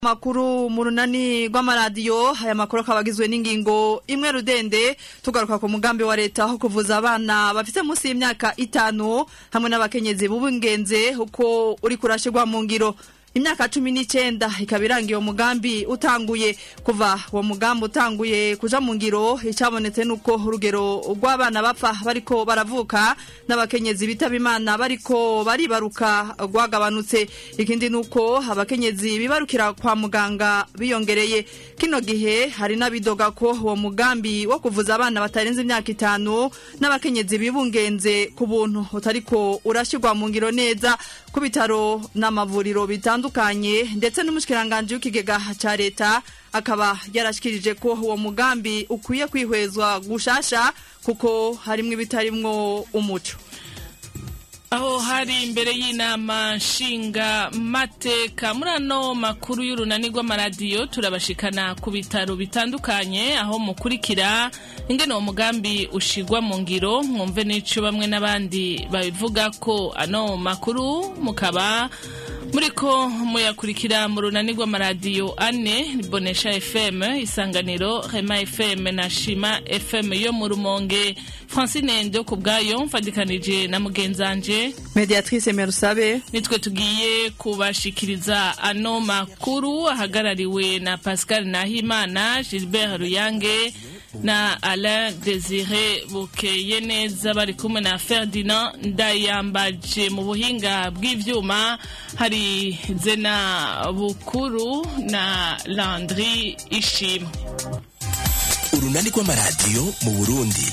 makuru mu runani rw'amaradiyo aya makuru akaba agizwe n'ingingo imwe rudende tugaruka ku mugambi wa leta wo kuvuza abana bafite munsi y'imyaka itanu hamwe n'abakenyezi b'ubungenze uko uri kurashirwa mu ngiro imyaka cumi n'icyenda ikaba irangiye uwo mugambi utanguye kuva uwo mugambi utanguye kuja mu ngiro icyabonetse nuko urugero rw'abana bapfa bariko baravuka n'abakenyezi bitaba imana bariko baribaruka rwagabanutse ikindi nuko abakenyezi bibarukira kwa muganga biyongereye kino gihe hari n'abidoga ko uwo mugambi wo kuvuza abana batarenze imyaka itanu n'abakenyezi bibungenze ku buntu utariko urashyirwa mu ngiro neza ku bitaro n'amavuriro bitandukanye ndetse n'umushikiranganje w'ikigega ca leta akaba yarashikirije ko uwo mugambi ukwiye kwihwezwa gushasha kuko harimwo ibitarimwo umuco aho hari imbere y'inama nshinga mateka muri ano makuru y'urunani rw'amaradiyo turabashikana ku bitaro bitandukanye aho mukurikira ingene uwo mugambi ushigwa mu ngiro mwumve n'ico bamwe n'abandi babivuga ko ano makuru mukaba muriko muyakurikira mu runani rw'amaradiyo ane bonesha fm isanganiro rema fm na shima fm yo mu rumonge francine ndo ku bwayo mfadikanije na mugenzanje mediatrice merusabe nitwe tugiye kubashikiriza ano makuru ahagarariwe na pascal nahimana gilbert ruyange na alain desire bukeye neza bari kumwe na ferdinand ndayambaje mu buhinga bw'ivyuma hari zena bukuru na landry ishimwe urunani rw'amaradiyo mu burundi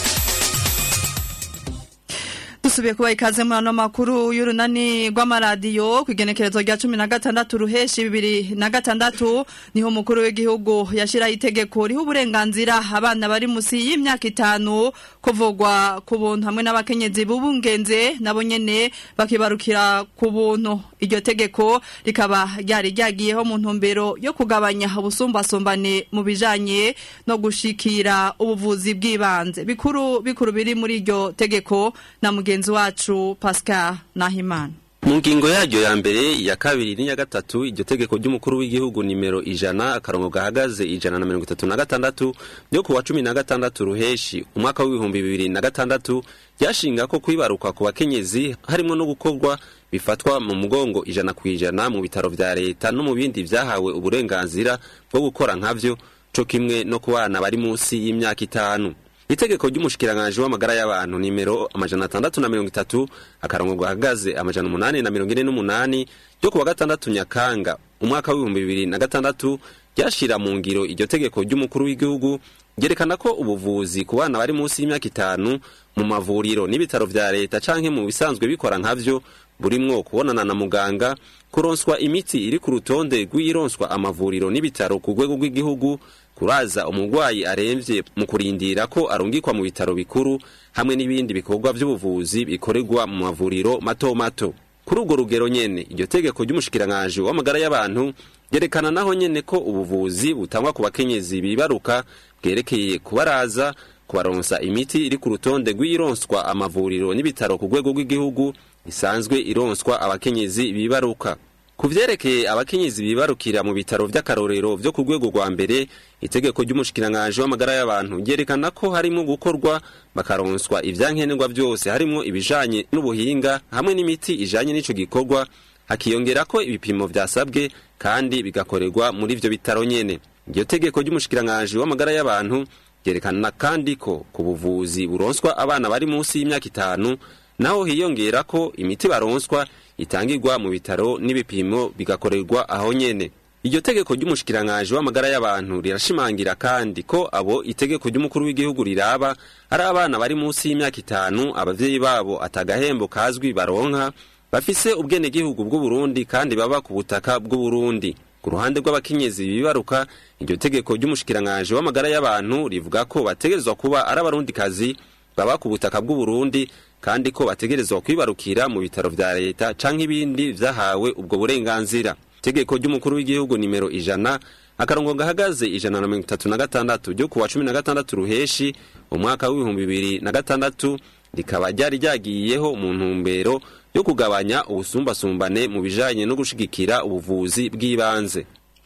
dusubiye kuba ikaze muri ano makuru y'urunani rw'amaradiyo ku igenekerezo rya cumi na gatandatu ruheshi bibiri na gatandatu niho umukuru w'igihugu yashyiraho itegeko riha uburenganzira abana bari munsi y'imyaka itanu kuvugwa ku buntu hamwe n'abakenyezi b'ubungenze nabo nyene bakibarukira ku buntu iryo tegeko rikaba ryari ryagiyeho mu ntumbero yo kugabanya ubusumbasumbane mu bijanye no gushikira ubuvuzi bw'ibanze bikuru bikuru biri muri iryo tegeko na mugenzi wacu Pascal Nahimana mu ngingo yaryo ya mbere iya kabiri n'iya gatatu iryo tegeko ry'umukuru w'igihugu nimero ijana akarongo gahagaze ijana na mirongo itatu na gatandatu ryo kuwa cumi na gatandatu ruheshi umwaka w'ibihumbi bibiri na gatandatu ryashinga ko kwibaruka ku bakenyezi harimo no gukorwa bifatwa mu mugongo ijana ku ijana mu bitaro vya leta no mu bindi vyahawe uburenganzira bwo gukora nkavyo co kimwe no ku bana bari munsi y'imyaka itanu itegeko ry'umushikiranganji w'amagara y'abantu nimero amajana atandatu na mirongo itatu akarongo gahagaze amajana umunani na mirongo ine n'umunani ryo kuwa gatandatu nyakanga umwaka w'ibihumbi bibiri na gatandatu ryashira mu ngiro iryo tegeko ry'umukuru w'igihugu ryerekana ko ubuvuzi ku bana bari munsi y'imyaka itanu mu mavuriro n'ibitaro vya leta canke mu bisanzwe bikora nkavyo burimwo kubonana na muganga kuronswa imiti iri ku rutonde rw'ironswa amavuriro n'ibitaro ku rwego rw'igihugu kuraza umurwayi aremvye mu kurindira ko arungikwa mu bitaro bikuru hamwe n'ibindi bikorwa vy'ubuvuzi bikorerwa mu mavuriro mato mato kuri urwo rugero nyene iryo tegeko ry'umushikiranganji w'amagara y'abantu ryerekana naho nyene ko ubuvuzi butangwa ku bakenyezi bibaruka bwerekeye kubaraza kubaronsa imiti iri ku rutonde rw'ironswa amavuriro n'ibitaro ku rwego rw'igihugu isanzwe ironswa abakenyezi bibaruka ku vyerekeye abakenyezi bibarukira mu bitaro vy'akarorero vyo ku rwego rwa mbere itegeko ry'umushikiranganji w'amagara y'abantu ryerekana ko harimo gukorwa bakaronswa ivyankenerwa vyose harimo ibijanye n'ubuhinga hamwe n'imiti ijanye n'ico gikorwa hakiyongera ko ibipimo vyasabwe kandi bigakorerwa muri ivyo bitaro nyene iryo tegeko ry'umushikiranganji w'amagara y'abantu ryerekana kandi ko ku buvuzi buronswa abana bari munsi y'imyaka itanu naho hiyongera ko imiti baronswa itangirwa mu bitaro n'ibipimo bigakorerwa aho nyene iryo tegeko ry'umushikiranganji w'amagara y'abantu rirashimangira kandi ko abo itegeko ry'umukuru w'igihugu riraba ari abana bari munsi y'imyaka itanu abavyeyi babo atagahembo kazwi baronka bafise ubwenegihugu bw'uburundi kandi baba ku butaka bw'uburundi ku ruhande rw'abakenyezi bibaruka iryo tegeko ry'umushikiranganji w'amagara y'abantu rivuga ko bategerezwa kuba ari abarundikazi baba ku butaka bw'uburundi kandi ko bategerezwa kwibarukira mu bitaro vya leta canke ibindi vyahawe ubwo burenganzira itegeko ry'umukuru w'igihugu nimero ijana akarongo gahagaze ijana na mirongo itatu na gatandatu ryo kuwa cumi na gatandatu ruheshi umwaka w'ibihumbi bibiri na gatandatu rikaba ryari ryagiyeho mu ntumbero yo kugabanya ubusumbasumbane mu bijanye no gushigikira ubuvuzi bw'ibanze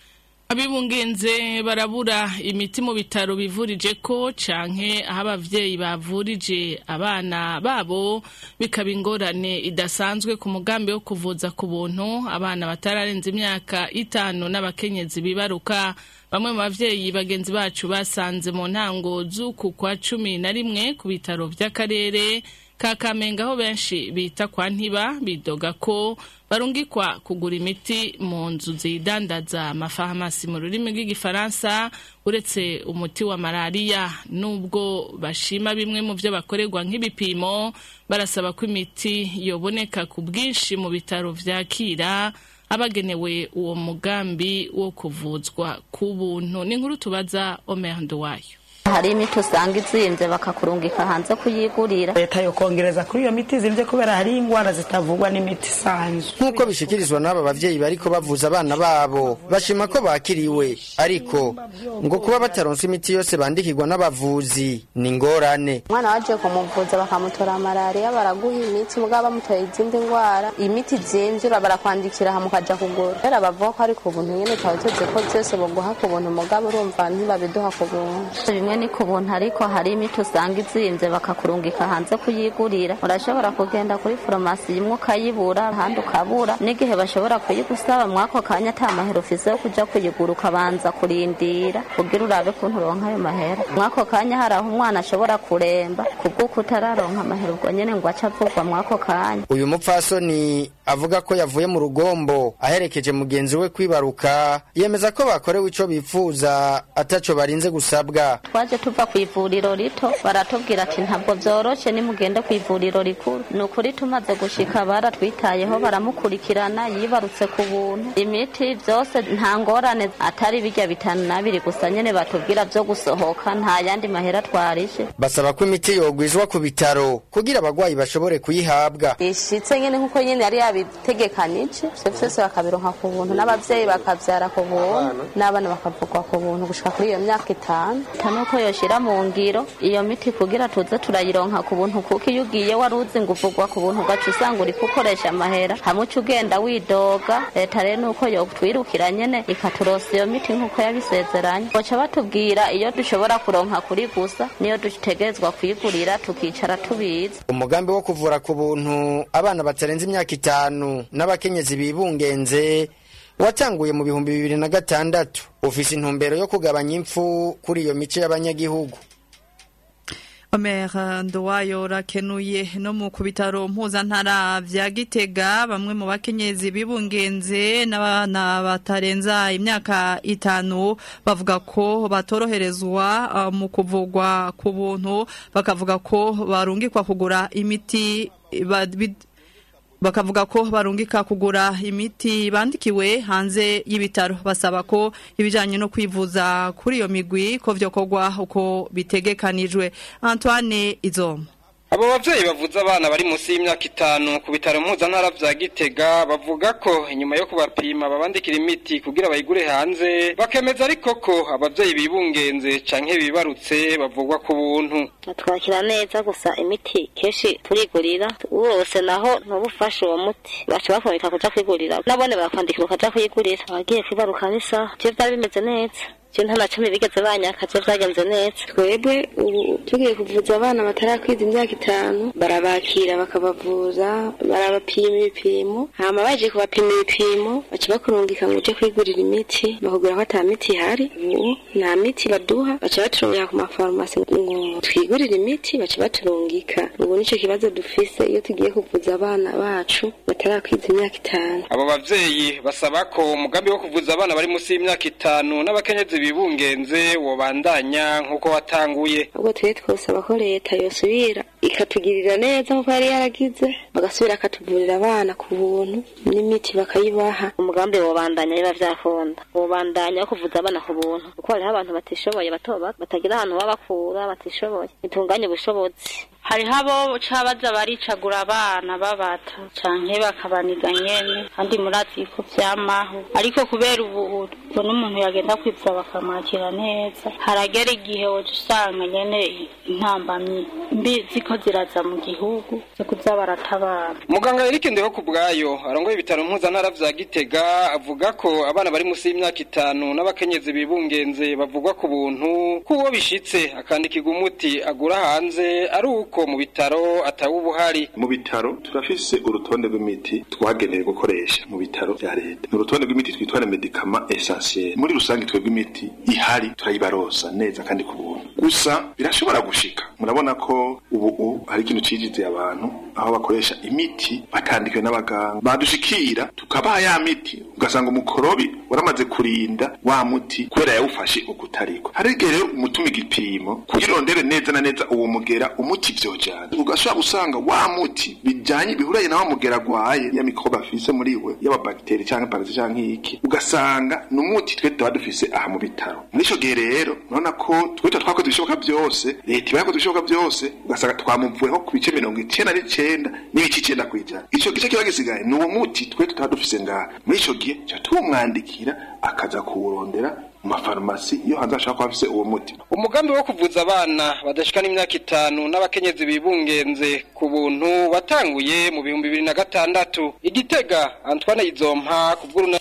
abibungenze barabura imiti mu bitaro bivurije ko canke aho abavyeyi bavurije abana babo bikaba ingorane idasanzwe ku mugambi wo kuvuza ku buntu abana batararenza imyaka itanu n'abakenyezi bibaruka bamwe mu bavyeyi bagenzi bacu basanze mu ntango z'uku kwa cumi na rimwe ku bitaro vy'akarere ka Kamenge aho benshi bita kwa ntiba bidoga ko barungikwa kugura imiti mu nzu zidandaza amafarumasi mu rurimi rw'igifaransa uretse umuti wa malariya nubwo bashima bimwe mu byo bakorerwa nk'ibipimo barasaba ko imiti yoboneka ku bwinshi mu bitaro vyakira abagenewe uwo mugambi wo kuvuzwa ku buntu ni inkuru tubaza Omer Nduwayo hari imiti usanga izimvye bakakurungika hanze kuyigurira leta yokongereza kuri iyo miti izimvye kubera hari ingwara zitavugwa n'imiti isanzwe nk'uko bishikirizwa n'aba bavyeyi bariko bavuza abana babo bashima ko bakiriwe ariko ngo kuba bataronse imiti yose bandikirwa n'abavuzi ni ingorane umwana waje kumuvuza bakamutora malariya baraguha imiti mugabo bamutoye izindi ngwara imiti zimvye barakwandikira hamwe ukaja kugura rero bavuga ko ari ku buntu nyene twari tuzi ko vyose boguha ku buntu mugabo urumva ntibabiduha ku buntu bimwe ni ku buntu ariko hari imiti usanga izimvye bakakurungika hanze kuyigurira urashobora kugenda kuri farumasi imwe ukayibura ahandi ukabura n'igihe bashobora kuyigusaba mwako kanya ata mahera ufise yo kuja kuyigura ukabanza kurindira kugira urabe kuntu uronka ayo mahera mwako kanya hari aho umwana ashobora kuremba kubw'uko utararonka amahera ubwo nyene ngo aca avugwa mwako kanya uyu mupfasoni avuga ko yavuye mu rugombo aherekeje mugenzi we kwibaruka yemeza ko bakorewe ico bifuza ataco barinze gusabwa twaje tuva ku ivuriro rito baratubwira ati ntabwo vyoroshe nimugende ku ivuriro rikuru ni ukuri tumaze gushika baratwitayeho baramukurikirana yibarutse ku buntu imiti vyose nta ngorane atari birya bitanu nabiri gusa nyene batubwira vyo gusohoka nta yandi mahera twarishe basaba ko imiti yogwizwa ku bitaro kugira abagwayi bashobore kuyihabwa ishitse nyene nkuko nyene yari yabitegekanije ivyo vyose bakabironka ku buntu n'abavyeyi bakavyara ku buntu n'abana bakavugwa ku buntu gushika kuri iyo myaka itanu nuko yoshira mu ngiro iyo miti kugira tuze turayironka ku buntu kuko iyo ugiye wari uzi ngo uvugwa ku buntu ugaca usanga uri gukoresha amahera hamwe uca ugenda widoga leta rero nuko yotwirukira nyene ikaturosa iyo miti nkuko yabisezeranye boca batubwira iyo dushobora kuronka kuri gusa niyo dutegerezwa kuyigurira tukicara tubizi umugambi wo kuvura ku buntu abana batarenze imyaka itanu n'abakenyezi bibungenze watanguye mu bihumbi bibiri na gatandatu ufise intumbero yo kugabanya impfu kuri iyo mice y'abanyagihugu Omer Ndowayo rakenuye no mu kubitaro mpuzantara vya Gitega bamwe mu bakenyezi bibungenze n'abana batarenza imyaka itanu bavuga ko batoroherezwa uh, mu kuvugwa ku buntu bakavuga ko barungikwa kugura imiti ba, bakavuga ko barungika kugura imiti bandikiwe hanze y'ibitaro basaba ko ibijanye no kwivuza kuri iyo migwi ko vyokorwa uko bitegekanijwe Antoine Izoma abo bavyeyi bavuza abana bari munsi y'imyaka itanu ku bitaro mpuzantara vya gitega bavuga ko inyuma yo kubapima babandikira imiti kugira bayigure hanze bakemeza ariko ko abavyeyi bibungenze canke bibarutse bavugwa ku buntu twakira neza gusa imiti kenshi turigurira wose naho ntubufashe uwo muti baca bakureka kuja kwigurira nabone barakwandikira ukaja kuyigurira abagiye kwibaruka n'isaha ivyo vyari bimeze neza je nta na cumi bigeze banyaka je vyagenze neza twebwe ubu tugiye kuvuza abana batarakwiza imyaka itanu barabakira bakabavuza barabapima ibipimo hama baje kubapima ibipimo baca bakurungika ngo uje kwigurira imiti bakubwira ko ata miti ihari ubu nta miti baduha baca baturungika ku mafarumasi ngo twigurire imiti baca baturungika ubu nico kibazo dufise iyo tugiye kuvuza abana bacu batarakwiza imyaka itanu abo bavyeyi basaba ko umugambi wo kuvuza abana bari munsi y'imyaka itanu n'abakenyezi bibungenze wobandanya nk'uko watanguye ubwo twe twosaba ko leta yosubira ikatugirira neza nk'uko yari yaragize bagasubira akatuvurira abana ku buntu n'imiti bakayibaha umugambi wobandanya biba vyakunda wobandanya wo kuvuza abana ku buntu kuko hariho abantu batishoboye bato bato batagira ahantu babakura batishoboye bitunganye ubushobozi hariho abo ca baza baricagura abana babata canke bakabaniga nyene kandi murazi ko vyamaho ariko kubera ubu ubona umuntu yagenda kwivuza bakamwakira neza haragera igihe woca usanga nyene intambamyi mbi ziko ziraza mu gihugu zo kuza baratabara muganga Eric Ndeho ku bwayo arongoye ibitaro mpuzantara vya Gitega avuga ko abana bari musi y'imyaka itanu n'abakenyezi bibungenze bavugwa ku buntu kuwo bishitse akandikirwa umuti agura hanze ari uko mu bitaro atawubuhari mu bitaro turafise urutonde rw'imiti twagenewe gukoresha mu bitaro vya leta ni urutonde rw'imiti twitwa les medicaments essentiels muri rusange twebwe imiti ihari turayibarosa neza kandi ku buntu gusa birashobora gushika murabona ko ubu ubu hari ikintu cijize abantu aho bakoresha imiti batandikiwe n'abaganga badushikira tukabaha ya miti ugasanga umukorobi waramaze kurinda wa muti kubera yawufashe ukutariko hari igihe rero umutuma igipimo kugira urondere neza na neza uwo mugera umuti vyojana ugashobora gusanga wa muti bijanye bihuranye na wa mugera agwaye ya mikrobe afise muri we yaba bagiteri canke parasi canke iki ugasanga ni umuti twe tuba dufise aha mu bitaro muri ico gihe rero urabona ko twita twakoze ibishoboka byose leta iba yakoze ibishoboka byose ugasanga twamuvuyeho ku bice mirongo icenda n'icenda n'ibice icenda kw'ijana ico gice kiba gisigaye ni uwo muti twe tutaba dufise ngaha muri ico gihe ca tumwandikira akaza kuwurondera mu mafarumasi iyo hanze ashaka kuba afise uwo muti umugambi wo kuvuza abana badashika n'imyaka itanu n'abakenyezi bibungenze ku buntu watanguye mu bihumbi bibiri na gatandatu igitega Antoine Izompa ku bw'uruna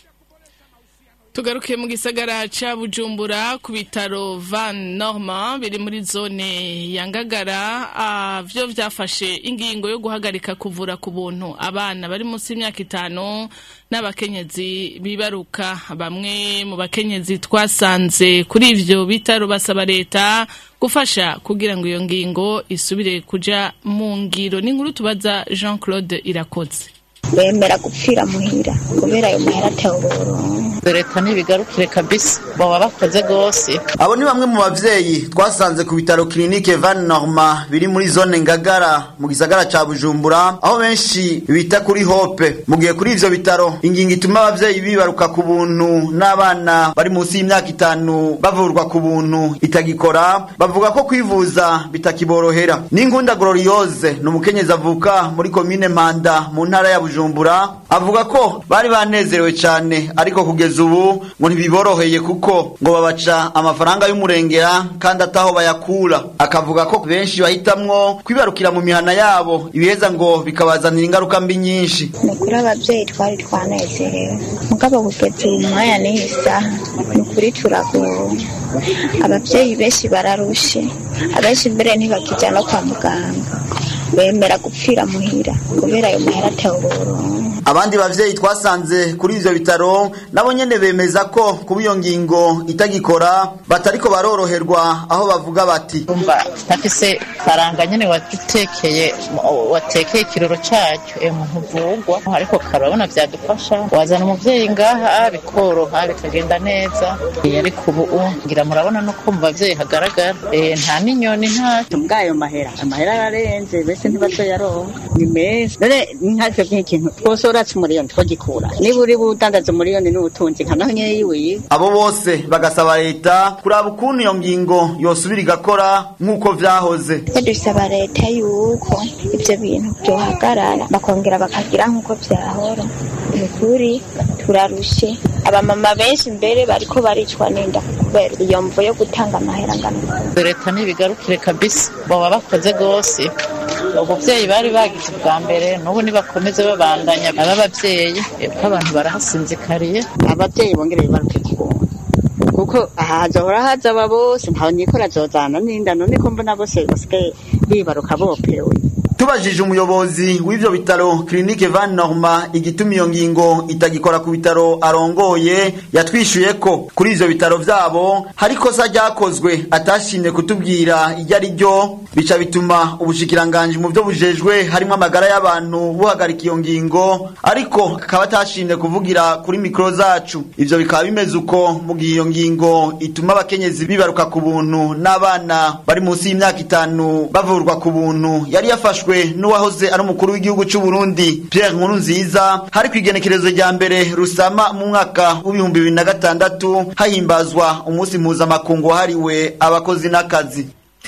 tugaruke mu gisagara ca bujumbura ku bitaro van norma biri muri zone ya ngagara ah, vyo vyafashe ingingo yo guhagarika kuvura ku buntu abana bari munsi y'imyaka itanu n'abakenyezi bibaruka bamwe mu bakenyezi twasanze kuri ivyo bitaro basaba leta gufasha kugira ngo iyo ngingo isubire kuja mu ngiro n'inkuru tubaza jean claude irakoze bemera gupfira muhira kubera ayo mahera atawuronka leta ntibigarukire kabisa baba bakoze rwose abo ni bamwe mu bavyeyi twasanze ku bitaro kilinike van norma biri muri zone ngagara mu gisagara ca bujumbura aho benshi bita kuri hope mu gihe kuri ivyo bitaro ingingo ituma abavyeyi bibaruka ku buntu n'abana bari munsi y'imyaka itanu bavurwa ku buntu itagikora bavuga ko kwivuza bitakiborohera n'inkunda gloriose ni umukenyezi avuka muri komine mpanda mu ntara ya bujumbura avuga ko bari banezerewe cane ariko kugeza ubu ngo ntibiboroheye kuko ngo babaca amafaranga y'umurengera kandi ataho bayakura akavuga ko benshi bahitamwo kwibarukira mu mihana yabo ibiheza ngo bikabazanira ingaruka mbi nyinshi ni ukuri ababyeyi twari twanezerewe mugabo kugeza uyu mwanya n'iyi saha ni ukuri turagowe ababyeyi benshi bararushe abenshi mbere ntibakijya no kwa muganga bemera gupfira muhira kubera ayo mahera atawuronka abandi bavyeyi twasanze kuri ivyo bitaro nabo nyene bemeza ko kuba iyo ngingo itagikora batariko baroroherwa aho bavuga bati umva ntafise faranga nyene watekeye watekeye ikiroro cyacu e muntu uvugwa ariko karabona vyadufasha wazana umuvyeyi ngaha bikoroha bikagenda neza Eh, ariko ubu ngira murabona no ko mu bavyeyi hagaragara Eh, nta n'inyoni nta bwayo mahera amahera ararenze mbese ntibazoyaronka ni meza none nkatwe nk'ikintu twose uratse umuriyoni twogikura niba uri budandaza umuriyoni n'ubutunzi nka naho nyewe yiwiye abo bose bagasaba leta kuraba ukuntu iyo ngingo yosubira igakora nk'uko vyahoze twe dusaba leta yuko ibyo bintu byohagarara bakongera bakagira nk'uko byahora ni ukuri turarushe abamama benshi mbere bariko baricwa n'inda kubera iyo mvo yo gutanga amahera angana uko. leta ntibigarukire kabisa baba bakoze rwose ubuvyeyi bari bagize ubwa mbere n'ubu nibakomeze babandanya aba bavyeyi eh, kuko abantu barahasinzikariye ababyeyi bongere bibaruke ku buntu kuko aha hazohora haza aba bose ntawe nikora azozana n'inda none ko mbona bose basigaye bibaruka bopewe tubajije umuyobozi w'ivyo bitaro kilinike van norma igituma iyo ngingo itagikora ku bitaro arongoye yatwishuye ko kuri ivyo bitaro vyabo hari ikosa ryakozwe atashimye kutubwira iryo ari ryo bica bituma ubushikiranganji mu vyo bujejwe harimwo amagara y'abantu buhagarika iyo ngingo ariko akaba atashimye kuvugira kuri mikoro zacu ivyo bikaba bimeze uko mu gihe iyo ngingo ituma abakenyezi bibaruka ku buntu n'abana bari munsi y'imyaka itanu bavurwa ku buntu yari yafashwe n'uwahoze ari umukuru w'igihugu cy'u Burundi Pierre Nkurunziza hari ku igenekerezo rya mbere rusama mu mwaka w'ibihumbi bibiri na gatandatu hahimbazwa umunsi mpuzamakungu wahariwe abakozi n'akazi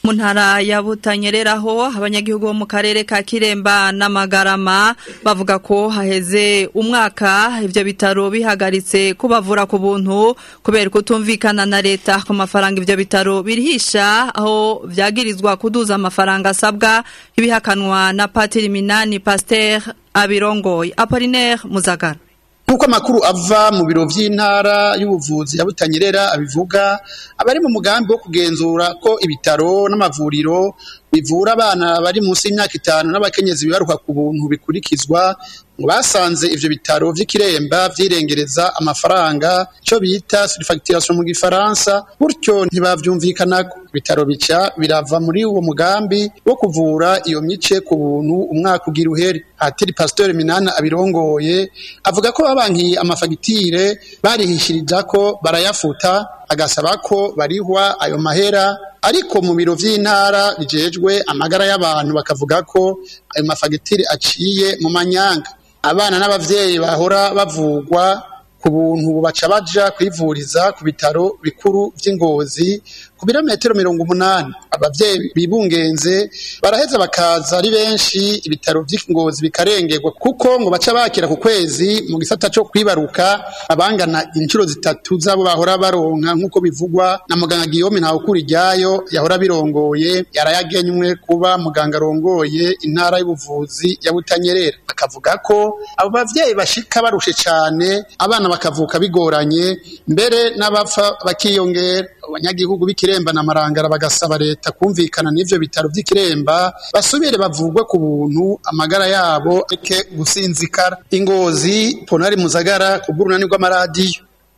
mu ntara ya butanyereraho abanyagihugu bo mu karere ka kiremba n'amagarama bavuga ko haheze umwaka ibyo bitaro bihagaritse kubavura ku buntu kubera kutumvikana na leta ku mafaranga ibyo bitaro birihisha aho byagirizwa kuduza amafaranga asabwa ibihakanwa na patiri minani pasteur abirongoye apolinaire muzagara nk'uko amakuru ava mu biro by'intara y'ubuvuzi ya butanyerera abivuga abari mu mugambi wo kugenzura ko ibitaro n'amavuriro bivura abana bari munsi y'imyaka itanu n'abakenyezi bibaruka ku buntu bikurikizwa ngo basanze ivyo bitaro vy'ikiremba vyirengereza amafaranga cyo bita surfacturation mu gifaransa gutyo ntibavyumvikanako ibitaro bica birava muri uwo mugambi wo kuvura iyo mice ku buntu umwaka ugira uhere atiri pasteur minana abirongoye avuga ko babankiye amafagitire barihishirija ko barayafuta agasaba ko barihwa ayo mahera ariko mu biro vy'intara bijejwe amagara y'abantu bakavuga ko ayo mafagitire aciye mu manyanga abana n'abavyeyi bahora bavugwa ku buntu baca baja kwivuriza ku bitaro bikuru vy'ingozi ku birometero mirongo umunani abavyeyi bibungenze baraheza bakaza ari benshi ibitaro vy'ingozi bikarengerwa kuko ngo baca bakira ku kwezi mu gisata co kwibaruka abangana inshuro zitatu zabo bahora baronka nk'uko bivugwa na muganga Guillaume Ntawukuri ryayo yahora birongoye yarayagenywe kuba muganga arongoye intara y'ubuvuzi ya Butanyerera akavuga ko abo bavyeyi bashika barushe cane abana bakavuka bigoranye mbere n'abapfa bakiyongera abanyagihugu b'ikiremba na marangara bagasaba leta kumvikana n'ivyo bitaro vy'ikiremba basubire bavugwe ku buntu amagara yabo eke gusinzikara ingozi ponari muzagara ku bw'urunani rw'amaradiyo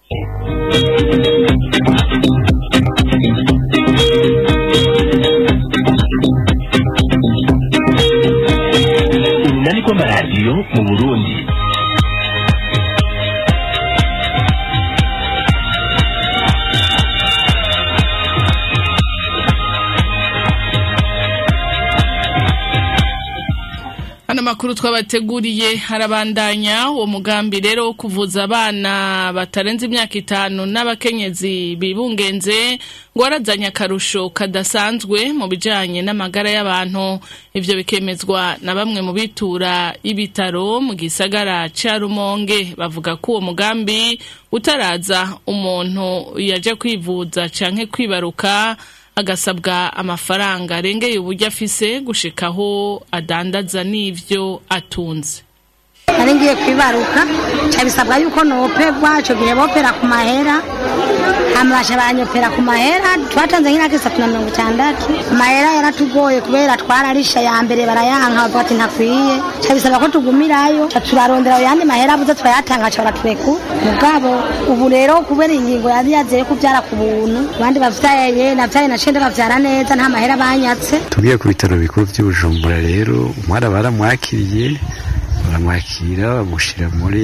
urunani rw'amaradiyo mu burundi Hano makuru twabateguriye harabandanya uwo mugambi rero wo kuvuza abana batarenze imyaka itanu n'abakenyezi bibungenze ngo warazanye akarusho kadasanzwe mu bijanye n'amagara y'abantu ivyo bikemezwa na bamwe mu bitura ibitaro mu gisagara ca Rumonge bavuga ko uwo mugambi utaraza umuntu yaje kwivuza canke kwibaruka agasabwa amafaranga arengeye uburyo afise gushikaho adandaza n'ivyo atunze nari ngiye kwibaruka cabisabwa yuko nopegwa ico gihe bopera ku mahera hama basha baranyopera ku mahera twatanze nk'inaka isatu na mirongo itandatu amahera yaratugoye kubera twararisha ya mbere barayanka bavuga ati ntakwiye cabisaba ko tugumirayo ca turarondera ayandi mahera abuze turayatanga ca baratureku mugabo ubu rero kubera ingingo yari yazeye kuvyara ku buntu abandi bavyaye navyaye naciye ndabavyara neza nta mahera banyatse tugiye ku bitaro bikuru by'ubujumbura rero umwara baramwakiriye baramwakira bamushyira muri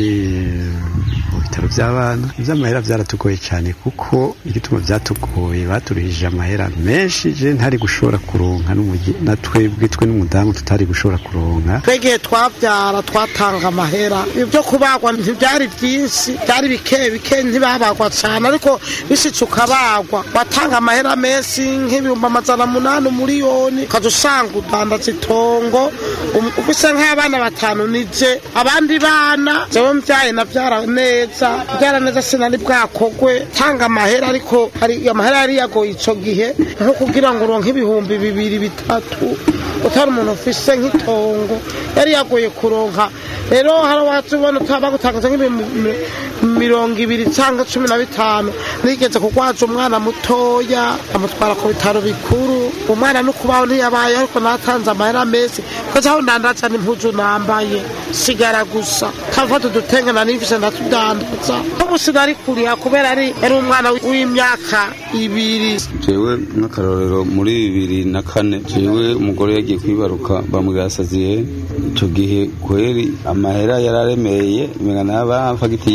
mu bitaro by'abana iby'amahera byaratugoye cyane kuko igituma byatugoye baturihije amahera menshi je ntari gushobora kuronka na twebwe twe n'umudamu tutari gushobora kuronka twegeye twabyara twatanga amahera ibyo kubagwa ntibyari byinshi byari bike bike ntibabagwa cyane ariko bishitse ukabagwa watanga amahera menshi nk'ibihumbi amajana munani umuriyoni ukaza usanga udandaza itongo ufise nk'abana batanu nije abandi bana jewe mbyaye nabyara neza byara neza sinari bwakogwe tanga amahera ariko hari amahera yari yagoye ico gihe nko kugira ngo uronke ibihumbi bibiri bitatu utari umuntu ufise nk'itongo yari yagoye kuronka rero hari watubona bagutangaza nk'ibihumbi mirongo ibiri cyangwa cumi na bitanu nigeze kugwaza umwana mutoya amutwara ku bitaro bikuru umwana no kubaho ntiyabaye ariko natanze amahera menshi kuko aho ndandaza n'impuzu nambaye sigara gusa kavata udutenge na nifise ndatudandaza ubu sinari kuriha kubera ari yari umwana w'imyaka ibiri jewe nk'akarorero muri bibiri na kane jewe umugore yagiye kwibaruka bamwigasaziye ico gihe kweri amahera yararemeye mengana bamfagiti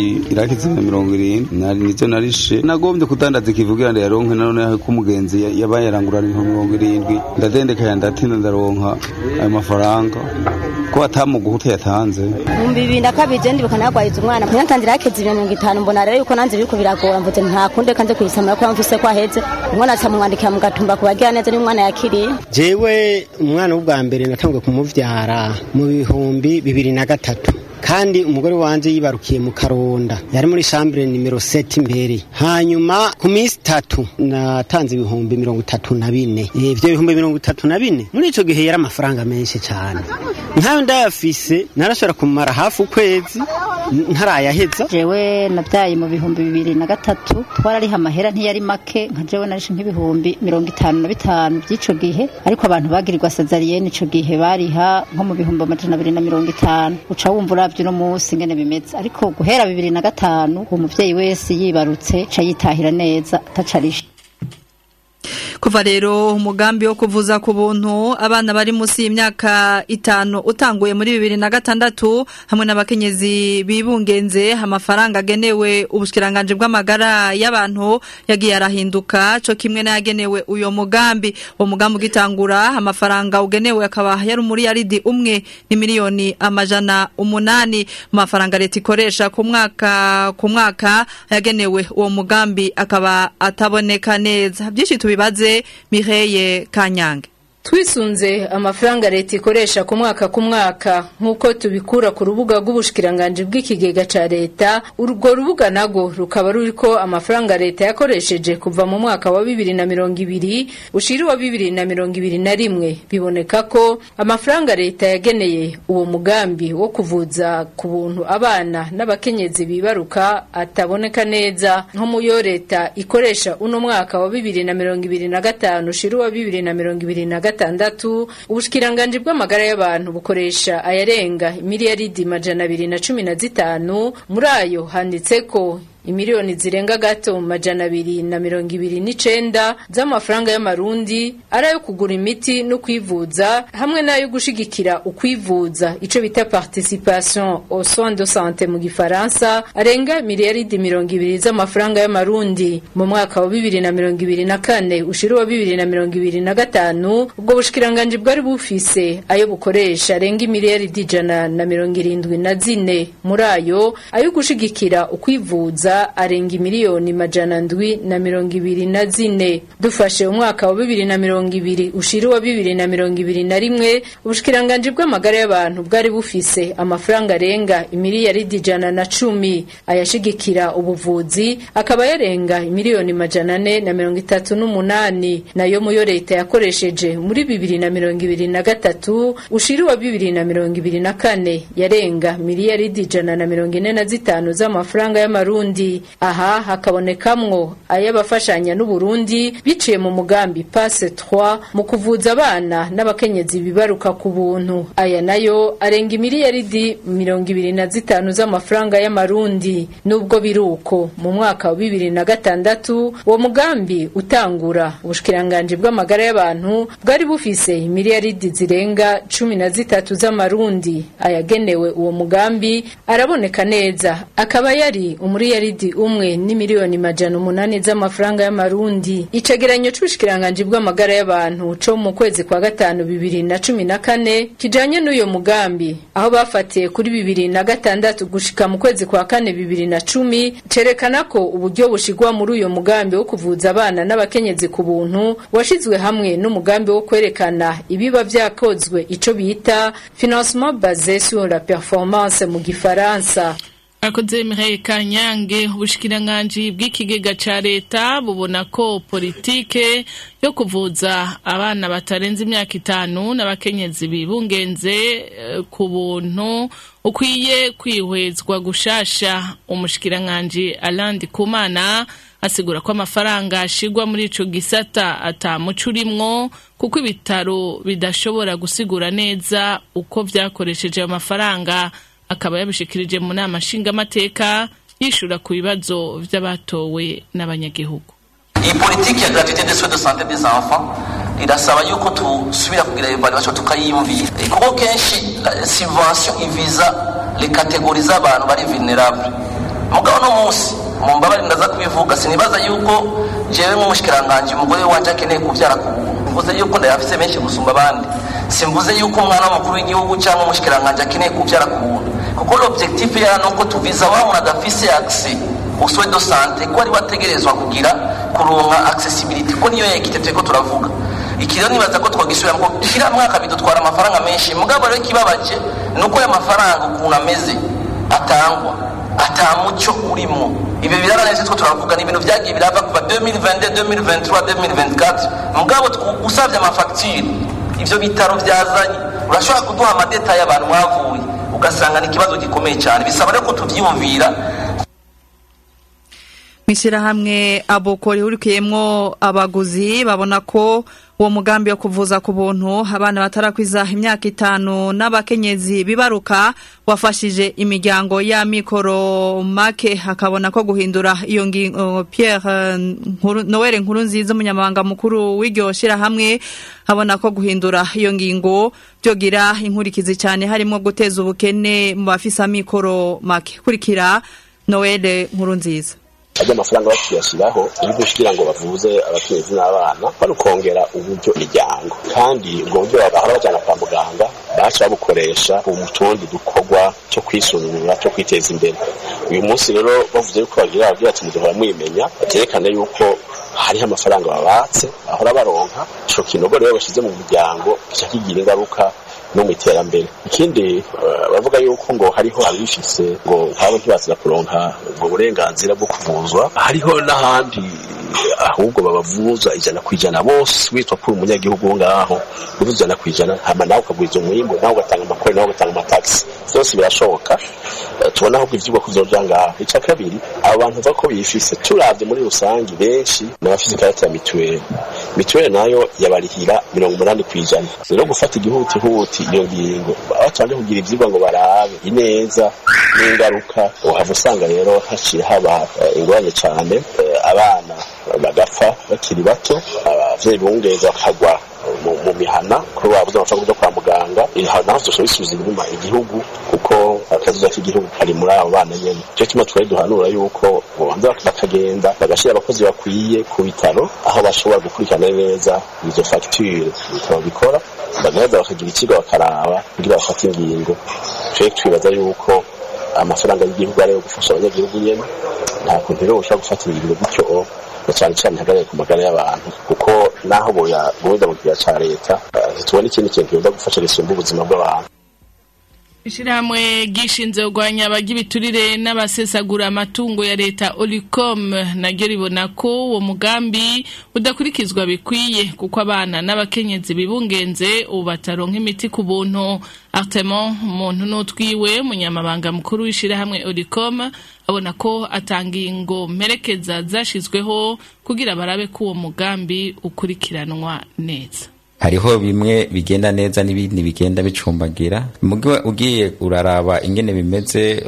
bwakize na mirongo irindwi nari nizo narishe nagombye kudandaza ikivugira ngo yaronke none ko umugenzi yabaye yarangurana ibihumbi mirongo irindwi ndadendekanya ndatinda ndaronka ayo mafaranga ko atamuguha yatanze ibihumbi bibiri na kabiri je ndibuka nagwahiza umwana natangira yakeze ibihumbi mirongo itanu mbona rero yuko nanze biriko biragora mvuze nta kundi kanze kuyisamura ko mvise ko aheze umwana aca mumwandikira mu gatumba kubagira neza niyo umwana yakiriye jewe umwana w'ubwa mbere natanguye kumuvyara mu bihumbi bibiri na gatatu kandi umugore wanje yibarukiye mu karonda yari muri chambre nimero 7 imbere hanyuma ku minsi itatu natanze ibihumbi mirongo itatu na bine ivyo bihumbi mirongo itatu na bine muri ico gihe yari amafaranga menshi cyane nkayo ndayafise narashobora kumara hafi ukwezi ntarayaheza jewe nabyaye mu bihumbi bibiri na gatatu twarariha amahera ntiyari make nka jewe narishe nk'ibihumbi mirongo itanu na bitanu by'ico gihe ariko abantu bagirirwa sazariyeni ico gihe bariha nko mu bihumbi amajana abiri na mirongo itanu uca wumva uravye uno munsi ingene bimeze ariko guhera bibiri na gatanu uwo muvyeyi wese yibarutse ca yitahira neza atacarishe kuva rero umugambi wo kuvuza ku buntu abana bari munsi y'imyaka itanu utanguye muri bibiri na gatandatu hamwe n'abakenyezi bibungenze amafaranga agenewe ubushikiranganje bw'amagara y'abantu yagiye arahinduka co kimwe n'ayagenewe uyo mugambi uwo mugambi ugitangura amafaranga ugenewe akaba yari muri yaridi umwe ni miliyoni amajana umunani mu mafaranga leta ikoresha ku mwaka ku mwaka yagenewe uwo mugambi akaba ataboneka neza byinshi tubibaze Mireye Kanyange twisunze amafaranga leta ikoresha ku mwaka ku mwaka nk'uko tubikura ku rubuga rw'ubushikiranganje bw'ikigega ca leta urwo rubuga nago rukaba ruriko amafaranga leta yakoresheje kuva mu mwaka wa bibiri na mirongo ibiri ushira uwa bibiri na mirongo ibiri na rimwe biboneka ko amafaranga leta yageneye uwo mugambi wo kuvuza ku buntu abana n'abakenyezi bibaruka ataboneka neza nko mu yo leta ikoresha uno mwaka wa bibiri na mirongo ibiri na gatanu ushira uwa bibiri na mirongo ibiri na gatanu gatandatu ubushikiranganje bw'amagara y'abantu bukoresha ayarenga miliyaridi majana abiri na cumi na zitanu muri ayo handitseko imiliyoni zirenga gato majana abiri na mirongo ibiri n'icenda z'amafaranga y'amarundi ari ayo kugura imiti no kwivuza hamwe n'ayo gushigikira ukwivuza ico bita participation au soins de santé mu gifaransa arenga miliyaridi mirongo ibiri z'amafaranga y'amarundi mu mwaka wa bibiri na mirongo ibiri na kane ushira uwa bibiri na mirongo ibiri na gatanu ubwo bushikiranganje bwari bufise ayo bukoresha arenga imiliyaridi ijana na mirongo irindwi na zine muri ayo ayo gushigikira ukwivuza arenga imiliyoni majana ndwi na mirongo ibiri na zine dufashe umwaka wa bibiri na mirongo ibiri ushira uwa bibiri na mirongo ibiri na rimwe ubushikiranganje bw'amagara y'abantu bwari bufise amafaranga arenga imiliyaridi ijana na cumi ayashigikira ubuvuzi akaba yarenga imiliyoni majana ane na mirongo itatu n'umunani nayo muyo leta yakoresheje muri bibiri na mirongo ibiri na gatatu ushira uwa bibiri na mirongo ibiri na kane yarenga miliyaridi ijana na mirongo ine na zitanu z'amafaranga y'amarundi aha hakabonekamwo ay'abafashanya n'uburundi biciye mu mugambi passe 3 mu kuvuza abana n'abakenyezi bibaruka ku buntu aya nayo arenga imiliyaridi mirongo ibiri na zitanu z'amafaranga y'amarundi nubwo biruko mu mwaka wa bibiri na gatandatu uwo mugambi utangura ubushikiranganje bw'amagara y'abantu bwari bufise imiliyaridi zirenga cumi na zitatu z'amarundi ayagenewe uwo mugambi araboneka neza akaba yari umuriyaridi umwe ni miliyoni majana umunani z'amafaranga y'amarundi icegeranyo c'ubushikiranganje bw'amagara y'abantu co mu kwezi kwa gatanu bibiri na cumi na kane kijanye n'uyo mugambi aho bafatiye kuri bibiri na gatandatu gushika mu kwezi kwa kane bibiri na cumi cerekana ko uburyo bushigwa muri uyo mugambi wo kuvuza abana n'abakenyezi ku buntu washizwe hamwe n'umugambi wo kwerekana ibiba vyakozwe ico bita financement basé sur la performance mu gifaransa akoze Mireille Kanyange ubushikiranganje bw'ikigega ca leta bubona ko politike yo kuvuza abana batarenze imyaka itanu n'abakenyezi bibungenze eh, ku buntu ukwiye kwihwezwa gushasha umushikiranganje Alandi Kumana asigura ko amafaranga ashigwa muri ico gisata atamuco urimwo kuko ibitaro bidashobora gusigura neza uko vyakoresheje ayo mafaranga akaba yabishikirije mu nama nshingamateka yishura ku bibazo vy'abatowe n'abanyagihugu iyi politiki ya gratuite des soins de santé des enfants irasaba yuko tusubira kugira evaluation tukayiyumvira kuko kenshi la subvention iviza les catégories z'abantu bari vulnerable mugabo no munsi mu mbabare ndaza kubivuga sinibaza yuko jewe nk'umushikiranganji umugore wanje akeneye kuvyara ku buntu mvuze yuko ndayafise menshi gusumba abandi simvuze yuko umwana w'umukuru w'igihugu cyangwa umushikiranganji akeneye kuvyara ku buntu kuko l'objectif yara nuko tuviza wa muntu adafise accès au soin de santé ko ari bategerezwa kugira kuronka accessibility ko niyo yekite turiko turavuga iki rero nibaza ko twagisubira ngo kira mwaka bidutwara amafaranga menshi mugabo rero ikibabaje nuko aya mafaranga ukuntu ameze atangwa ata muco urimo ibyo biraraneze two turavuga ni ibintu byagiye birava kuva 2022 2023 2024 mugabo usabye amafagitire ivyo bitaro byazanye urashobora kuduha amadetaye abantu mwavuye ugasanga ni ikibazo gikomeye cyane bisaba rero ko tuvyiyumvira mw'ishyirahamwe aboko rihurikiyemwo abaguzi babona ko uwo mugambi wo kuvuza ku buntu abana batarakwiza imyaka itanu n'abakenyezi bibaruka wafashije imiryango ya mikoro make hakabona ko guhindura iyo ngingo Pierre Noel nkuru nziza umunyamabanga mukuru w'iryo shyirahamwe habona ko guhindura iyo ngingo byogira inkurikizi cyane harimo guteza ubukene mu bafise amikoro make kurikira Noel nkuru nziza ajya amafaranga bakiyashyiraho iyo kugira ngo bavuze abakenyezi n'abana bari ukongera uburyo imiryango kandi ubwo buryo bahora bajyana kwa muganga baca babukoresha mu tundi dukorwa cyo kwisuzumira cyo kwiteza imbere uyu munsi rero bavuze yuko bagira babwira ati muduhora mwimenya byerekana yuko hariho amafaranga babatse bahora baronka ico kinogo rero bashyize mu muryango kica kigira ingaruka no mu iterambere ikindi bavuga yuko ngo hariho abifise ngo nk'abo ntibazira kuronka ubwo burenganzira bwo kuvuzwa hariho n'ahandi ahubwo babavuza ijana ku ijana bose witwa kuri umunyagihugu ngaho uvuze ijana ku ijana hama nawe ukagwiza umwimbu nawe ugatanga amakore nawe ugatanga amatagisi byose birashoboka tubona ahubwo ivyigwa kuzoja ngaho ica kabiri abo bantu uva ko bifise turavye muri rusange benshi n'abafise ikarata ya mituweli mituweli nayo yabarihira mirongo umunani ku ijana rero gufata igihutihuti iyo ngingo batabanje kugira ivyigwa ngo barabe ineza n'ingaruka uhava usanga rero haciye haba ingorane cane abana bagapfa bakiri bato abavyeyi bungeza bakagwa mu mihana kuri babuze amafaranga yo kwa muganga naho dushobora bisubiza inyuma igihugu kuko akazuza k'igihugu kari muri abo bana nyene cyo kimwe twari duhanura yuko bobanza bakagenda bagashyira abakozi bakwiye ku bitaro aho bashobora gukurikirana neza izo fagitire ibitaro bikora bagaheza bakagira ikigo bakaraba kugira bafate ingingo twe twibaza yuko amafaranga y'igihugu ariyo gufasha abanyagihugu nyene nta kuntu rero ushobora gufata ingingo gutyo na cyane cyane ihagarare ku magara y'abantu kuko naho boya boza mu gihe ca leta ntitubona ikindi kintu kiza gufasha gisumba ubuzima bw'abantu Ishirahamwe gishinze kugwanya abagibiturire n'abasesagura amatungo ya leta Olicom naryo ribona ko uwo mugambi udakurikizwa bikwiye kuko abana n'abakenyezi bibungenze ubu bataronka imiti ku buntu Artemon umuntu n'utwiwe munyamabanga mukuru w'ishirahamwe Olicom abona ko atanga ingo mperekeza zashizweho kugira barabe ko uwo mugambi ukurikiranwa neza hariho bimwe bigenda neza n'ibindi bigenda bicumbagira mugihe ugiye uraraba ingene bimeze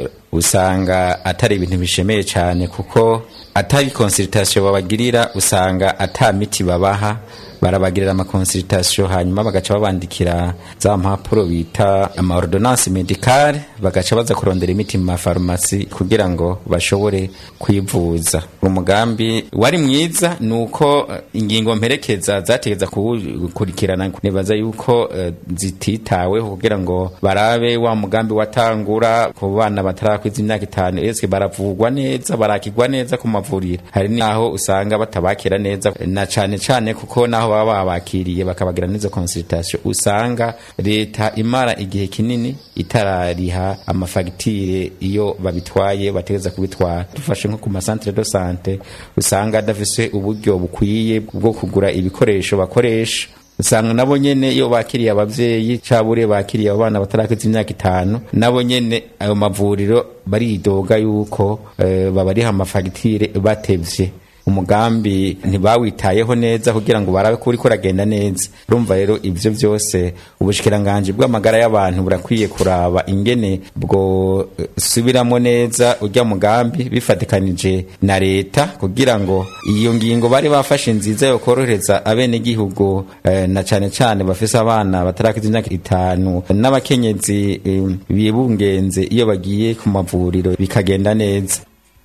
usanga atari ibintu bishemeye cyane kuko atari consultation babagirira usanga ata miti babaha barabagirira amakonsultation hanyuma bagaca babandikira za mpapuro bita ama ordonnance medicale bagaca baza kurondera imiti mu mafarumasi kugira ngo bashobore kwivuza umugambi wari mwiza nuko ingingo mperekeza zategeza kukurikirana nibaza yuko uh, zititaweho kugira ngo barabe wa mugambi watangura ku bana batarakwiza imyaka itanu eske baravugwa neza barakigwa neza ku mavuriro hari naho usanga batabakira neza na cane cane kuko naho baba babakiriye bakabagira n'izo consultation usanga leta imara igihe kinini itarariha amafagitire iyo babitwaye bategeza kubitwara dufashe nko ku masantere de sante usanga adafise uburyo bukwiye bwo kugura ibikoresho bakoresha usanga nabo nyene iyo bakiriye abavyeyi cabure bakiriye abana batarakiza imyaka itanu nabo nyene ayo mavuriro baridoga yuko uh, babariha amafagitire batevye umugambi ntibawitayeho neza kugira ngo barabe ko uriko uragenda neza urumva rero ivyo vyose ubushikiranganje bw'amagara y'abantu burakwiye kuraba ingene bwo subiramo neza urya mugambi bifatikanije na leta kugira ngo iyo ngingo bari bafashe nziza yo korohereza abenegihugu eh, na cane cane bafise abana batarakiza imyaka itanu n'abakenyezi eh, bibungenze iyo bagiye ku mavuriro bikagenda neza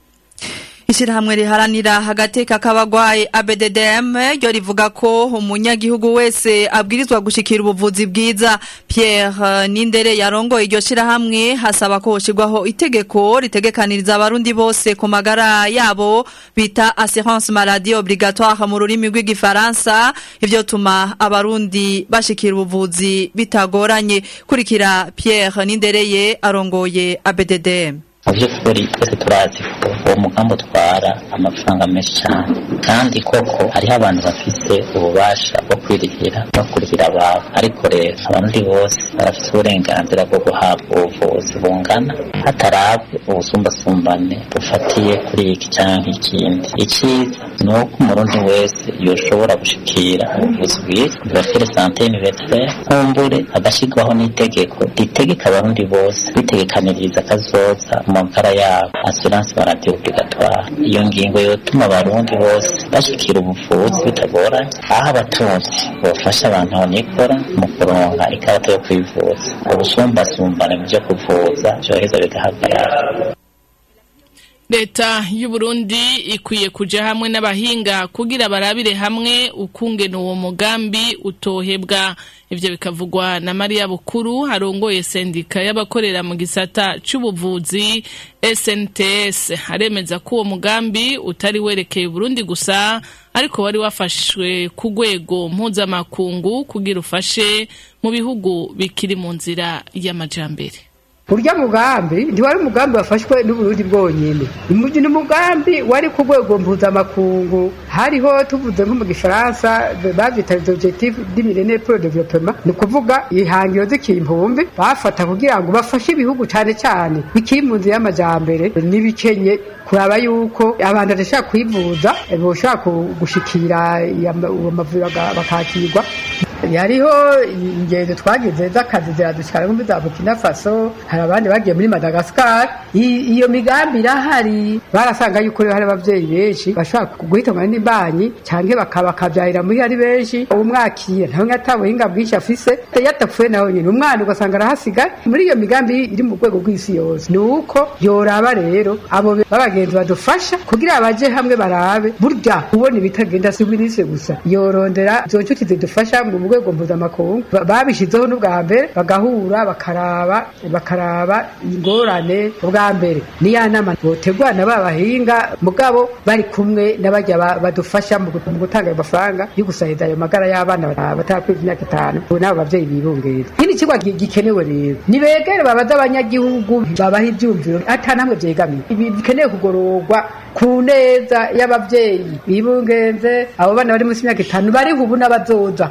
Ishirahamwe riharanira agateka k'abagwayi ABDDM ryo rivuga ko umunyagihugu wese abwirizwa gushikira ubuvuzi bwiza Pierre Nindere yarongoye iryo shirahamwe hasaba ko hoshirwaho itegeko ritegekaniriza abarundi bose ku magara yabo bita assurance maladie obligatoire mu rurimi rw'igifaransa ivyo tuma abarundi bashikira ubuvuzi bitagoranye kurikira Pierre Nindereye arongoye ABDDM mu by'ukuri twese turazi ko uwo mugambi utwara amafaranga menshi cyane kandi koko hariho abantu bafise ububasha bwo kwirihira no kurihira ababo ariko rero abarundi bose barafite uburenganzira bwo guhabwa ubuvuzi bungana hatarabwe ubusumbasumbane bufatiye kuri iki cyangwa ikindi icyiza ni uko umurundi wese yoshobora gushikira ubuvuzi bwiza bwafire sante universelle nkumbure hagashyirwaho n'itegeko ritegeka abarundi bose bitegekaniriza kazoza mu magara yabo assurance maladie obligatoire iyo ngingo yotuma abarundi bose bashikira ubuvuzi bitagoranye aho abatunzi bofasha abantu banikora mu kuronka ikarata yo kwivuza ubusumbasumbane mu byo kuvuza vyoheza bigahagarara leta y'u Burundi ikwiye kuja hamwe n'abahinga kugira barabire hamwe ukungena uwo mugambi utohebwa ivyo bikavugwa na Maria Bukuru harongoye sendika y'abakorera mu gisata c'ubuvuzi SNTS aremeza ko uwo mugambi utari werekeye Burundi gusa ariko wari wafashwe ku rwego mpuzamakungu kugira ufashe mu bihugu bikiri mu nzira y'amajambere urya mugambi ntiwari umugambi wafashwe n'uburundi bwonyene ni umugambi wari ku rwego mpuzamakungu hariho tuvuze nko mu gifaransa bavyita les objectifs du millénaire pour le développement ni ukuvuga ihangiro z'ikimpumbi bafata kugira ngo bafashe ibihugu cane cane bikiri mu nzira y'amajambere n'ibikenye kuraba yuko abantu badashaka kwivuza boshobora gushikira amavuriro bakakirwa hariho ingendo twagize z'akazi ziradushikara nko za Burkina Faso hari abandi bagiye muri Madagascar iyo migambi irahari barasanga yuko hari abavyeyi benshi bashobora guhitanwa n'imbanyi canke bakabyarira muri ari benshi umwakira ntawe atabuhinga bwinshi afise yatapfuye nawe nyine umwana ugasanga arahasigaye muri iyo migambi iri mu rwego rw'isi yose ni uko yoraba rero abo b'abagenzi badufasha kugira baje hamwe barabe burya ubona ibitagenda si minisitiri gusa yorondera izo nshuti zidufasha mu rwego mpuzamakungu babishyizeho n'ubwa mbere bagahura bakaraba bakaraba ingorane ubwa mbere niya nama botegwa na ba bahinga mugabo bari kumwe n'abajya badufasha mu gutanga ayo mafaranga yo gusahiriza ayo magara y'abana batarakwiza imyaka itanu n'abo babyeyi bibungera ikindi kigo gikenewe rero nibegere babaza abanyagihugu babaha ibyumviro ata namwe byegamiye ibi bikenewe kugororwa ku neza y'ababyeyi bibungenze abo bana bari munsi y'imyaka itanu bariho ubu n'abazoza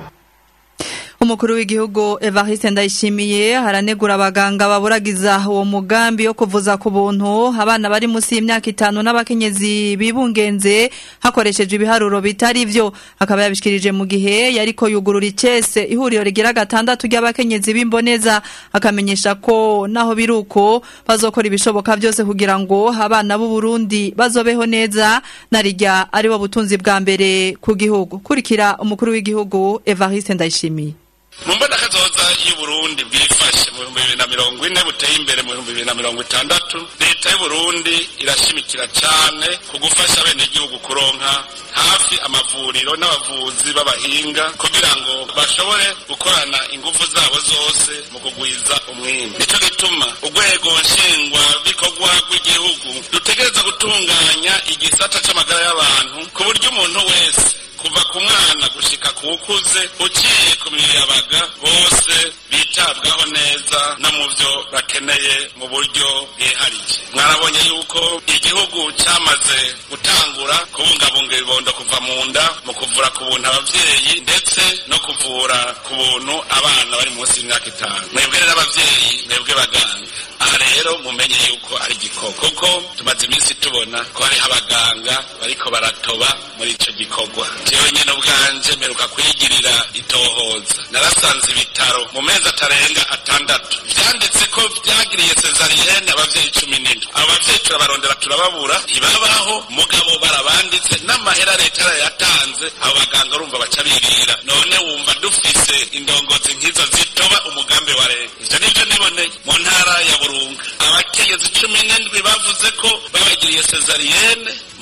umukuru w'igihugu Evariste Ndayishimiye haranegura abaganga baburagiza uwo mugambi wo kuvuza ku buntu abana bari munsi y'imyaka itanu n'abakenyezi bibungenze hakoreshejwe ibiharuro bitari vyo akaba yabishikirije mu gihe yariko yugurura icese ihuriro rigira gatandatu ry'abakenyezi b'imboneza akamenyesha ko naho biruko bazokora ibishoboka byose kugira ngo abana b'u Burundi bazobeho neza narijya ari bo butunzi bwa mbere ku gihugu kurikira umukuru w'igihugu Evariste Ndayishimiye mu mbona kazoza y'uburundi bwifashe mu bihumbi bibiri na mirongo ine buteye imbere mu bihumbi bibiri na mirongo itandatu leta y'uburundi irashimikira cyane ku gufasha abenegihugu kuronka hafi amavuriro n'abavuzi b'abahinga kugira ngo bashobore gukorana ingufu zabo zose mu kugwiza umwimbi nicyo gituma urwego nshingwa bikorwa rw'igihugu rutegereza gutunganya igisata c'amagara y'abantu ku buryo umuntu wese kuva ku mwana gushika ku ukuze uciye ku miyabaga bose bitabwaho neza no mu byo bakeneye mu buryo bwihariye mwarabonye yuko igihugu cyamaze gutangura kubungabunga ibibondo kuva mu nda mu kuvura ku buntu ababyeyi ndetse no kuvura ku buntu abana bari munsi y'imyaka itanu mwebwe rero ababyeyi mwebwe baganga aha rero mumenye yuko ari igikoko kuko tumaze iminsi tubona ko hariho abaganga bariko baratoba muri ico gikorwa jewe nyene ubwanje mperuka kwigirira itohoza narasanze ibitaro mu mezi atarenga atandatu vyanditse ko vyagiriye sezariyene abavyeyi cumi n'indwi abo bavyeyi turabarondera turababura ntibabaho mugabo barabanditse n'amahera leta yarayatanze abo baganga urumva baca birira none wumva dufise indongozi nk'izo zitoba umugambi wa leta ivyo nivyo niboneye mu ntara ya burunga abakenyezi cumi n'indwi bavuze ko babagiriye sezariyene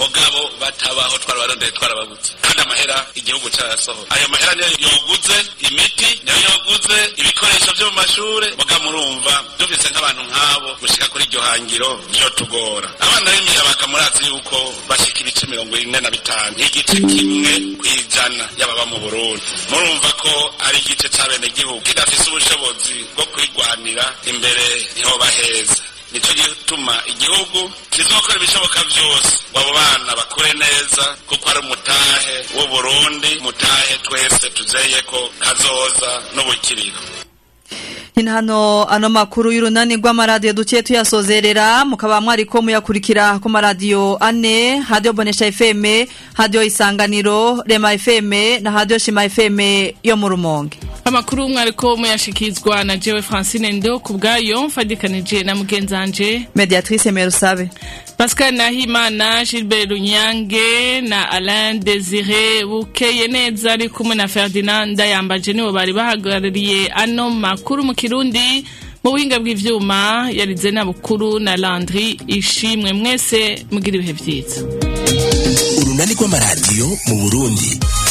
mugabo batabaho twarabarondeye twarababuze kandi amahera igihugu carasohora ayo mahera niyo yoguze imiti niyo yoguze ibikoresho vyo mu mashure muga murumva dufise nk'abantu nk'abo gushika kuri iryo hangiro vyotugora abana b'imiyabaga murazi yuko bashika ibice mirongo ine na bitanu igice kimwe kw'ijana y'ababa mu burundi murumva ko ari igice c'abenegihugu kidafise ubushobozi bwo kwigwanira imbere ntihoba heza nico gituma igihugu kizokora ibishoboka vyose ngo abo bana bakure neza kuko ari umutahe w'uburundi mutahe twese tuzeyeko kazoza n'ubukiriro Hino hano ano makuru y'urunani rw'amaradiyo duciye tuyasozerera mukaba mwariko muyakurikira ku maradiyo ane hadiyo bonesha FM hadiyo isanganiro rema FM na hadiyo shima FM yo mu rumonge amakuru mwariko muyashikizwa na jewe francine ndo ku bwayo mfadikanije na mugenzanje mediatrice merusabe pascal nahimana gilbert runyange na alain desire bukeye neza ari kumwe na ferdinand ndayambaje nibo bari bahagarariye ano makuru mu kirundi mu buhinga bw'ivyuma yarize na bukuru na landry ishimwe mwese mugira ibihe vyiza urunani rw'amaradiyo mu burundi